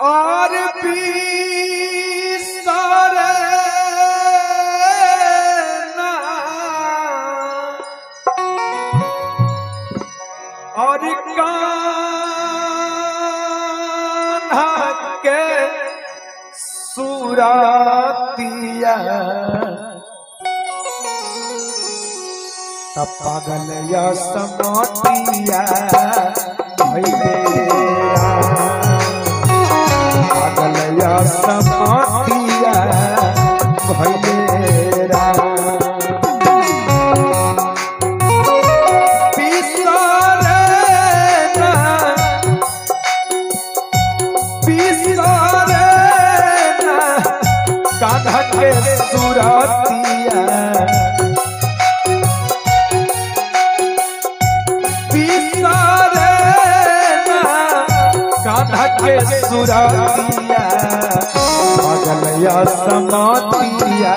और बिसरे ना और कान्हा के सुरातिया तब पागल या समातिया भैले पागल या समातिया भैले कान्हा के सुरातिया कान्हा के सुरातिया पगलया समातिया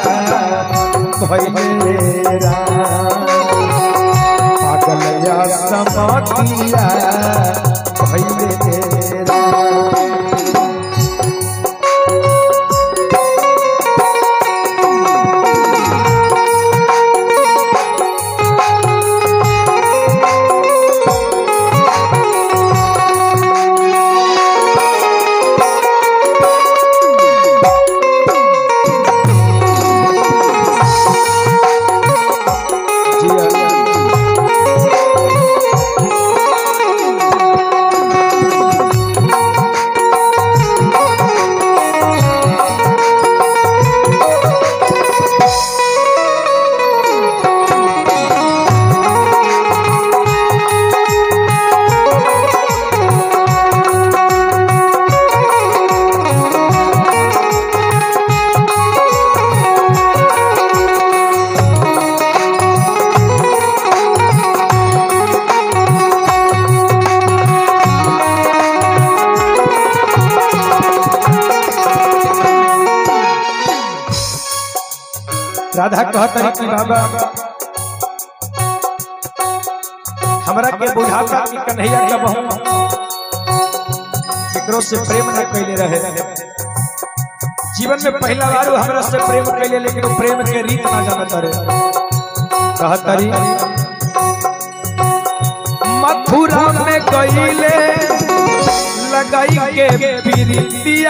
भैलेरा पगलया समातिया भैलेरा राधा कहता कि बाबा हमरा के बुझाता कि कन्हैया का बहु केकरो से प्रेम न कैले रहे जीवन में पहला बार वो हमरा से प्रेम कैले लेकिन वो प्रेम के रीत ना जानत रहे कहतरी मथुरा में गईले लगाई के पीरितिया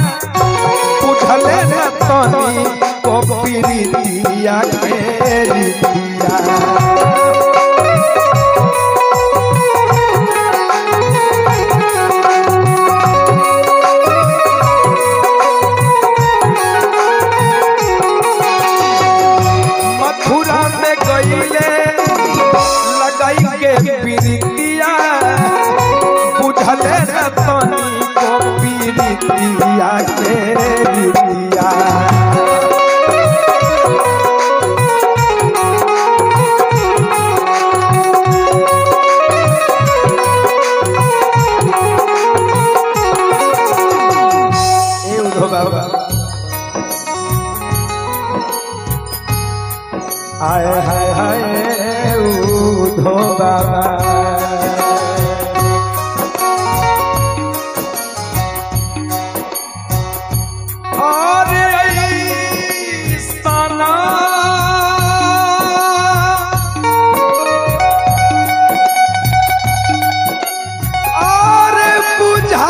उठले न तनी को पीरितिया के रीतिया मथुरा में गईले लगाई के पीरितिया बुझले न तनी को पीरितिया के रीतिया ए उधो बाबा हाय हाय हाय उधो बाबा अरे सना अरे बुझा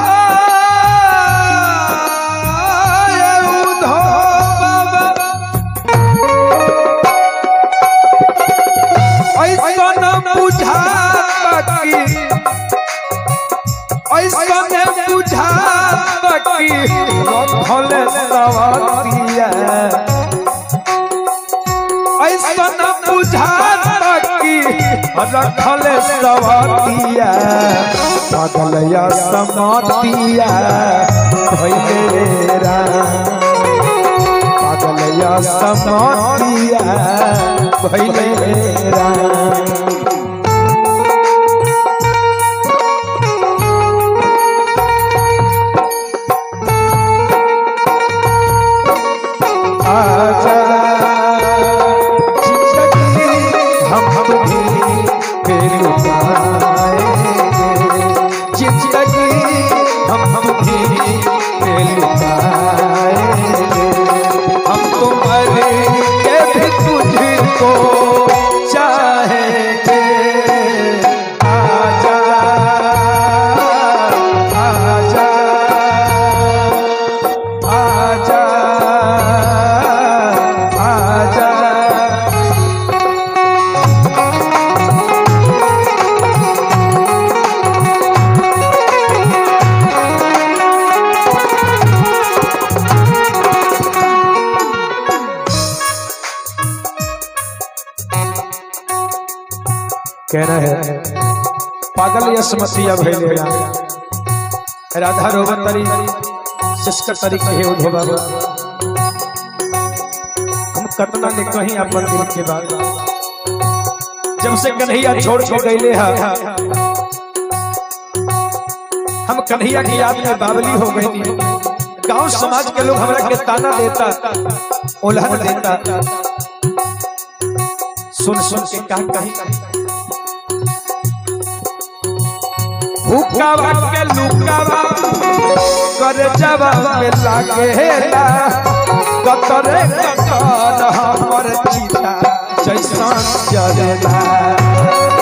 उधो बाबा ऐसा न बुझा कि ऐसा न बुझा कि रखल सवतिया ऐसा न बुझा कि रखल सवतिया पगलया समातिया भैलेरा पगलया समातिया भैलेरा आजा जिंदगी हम तुम्हें फिर पाएंगे जिंदगी हम तुम्हें पागल यसमतिया भइले राम राधा रोवतरी शिष्कर तरी कहे उधो बाबा हम कतना ने कहीं अपन दिल के बात जब से कन्हैया छोड़ के गईले हा हम कन्हैया की याद में बावली हो गई गांव समाज के लोग हमरा के ताना देता उल्हन देता सुन सुन के कहा कहीं हुक्कावा के लुकावा कर जवाब में लागेला कतरे कतर हमर चिता जैसन जरेला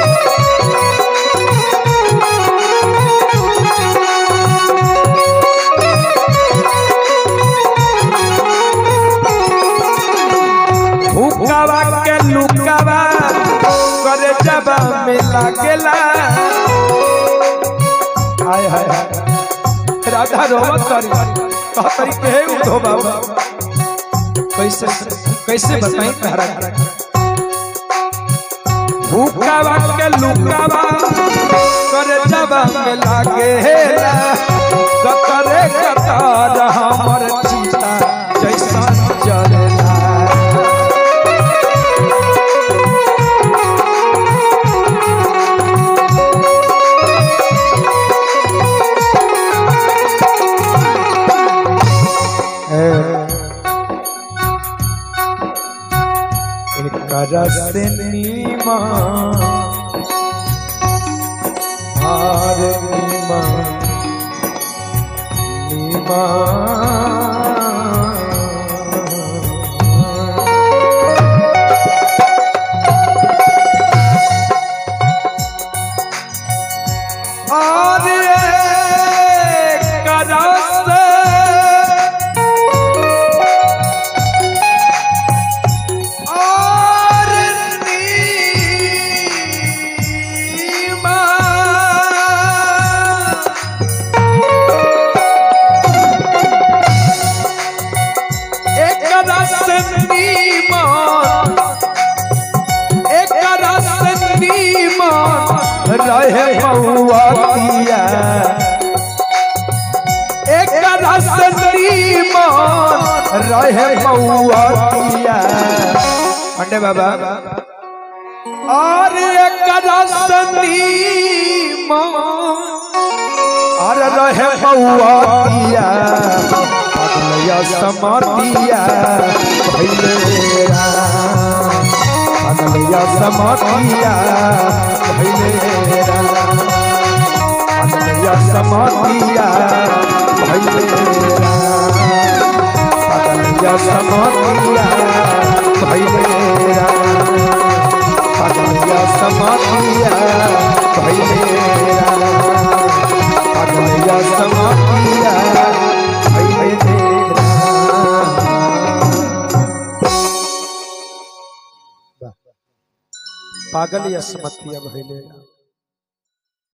हुक्कावा के लुकावा कर जवाब में लागेला हाय हाय हाय राधा रोवत करी कहतरी के हे उधो बाबा कैसे कैसे बताई तहरा भूखावा के लुकावा करे जबा में लागे हेला कतरे कतर हमर चीता जैसा जलेला करसनीमा हार नीमा नीमा और करस और नीमा एक रस नीमा एक रस नीमा रहे बउआ पिया एक रस नीमा रहे बउआ पिया पंडे बाबा और एक रसनी और रहे बउआ पिया अगलया समतिया भइले अगलया समतिया भइले अगलया समतिया भइले अगलया समतिया भइले अगलया समतिया भइले अगलया समतिया भइले पागल या समतिया भइले